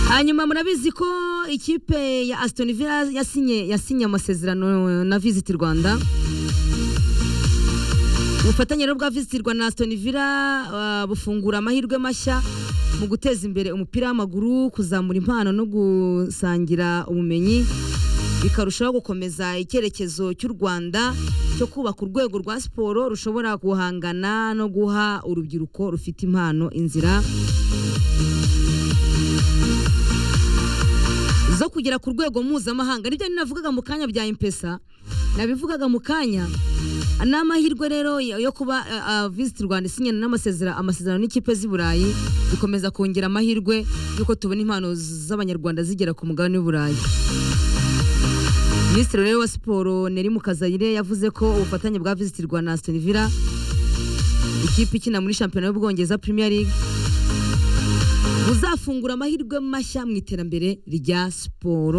hanyuma murabizi ko ikipe ya Aston Villa yasinye yasinye amasezerano na Visit Rwanda ubufatanye rero bwa Visit Rwanda na Aston Villa ah, bufungura amahirwe mashya mu guteza imbere umupira w'amaguru kuzamura impano no gusangira ubumenyi bikarushaho gukomeza icyerekezo cy'u Rwanda cyo kubaka urwego rwa siporo rushobora guhangana no guha urubyiruko rufite impano inzira zo kugera ku rwego mpuzamahanga nibyo navugaga mu kanya bya impesa nabivugaga mu kanya ni amahirwe rero yo yo kuba uh, uh, visit rwanda isinyana n'amasezerano amasezerano n'ikipe z'i burayi bikomeza kongera amahirwe y'uko tubona impano z'abanyarwanda zigera ku mugabane w'i burayi minisitiri rero wa siporo neri mukazayire yavuze ko ubufatanye bwa visit rwanda na Aston Villa ikipe ikina muri shampiyona y'ubwongereza premier league buzafungura amahirwe mashya mu iterambere rya siporo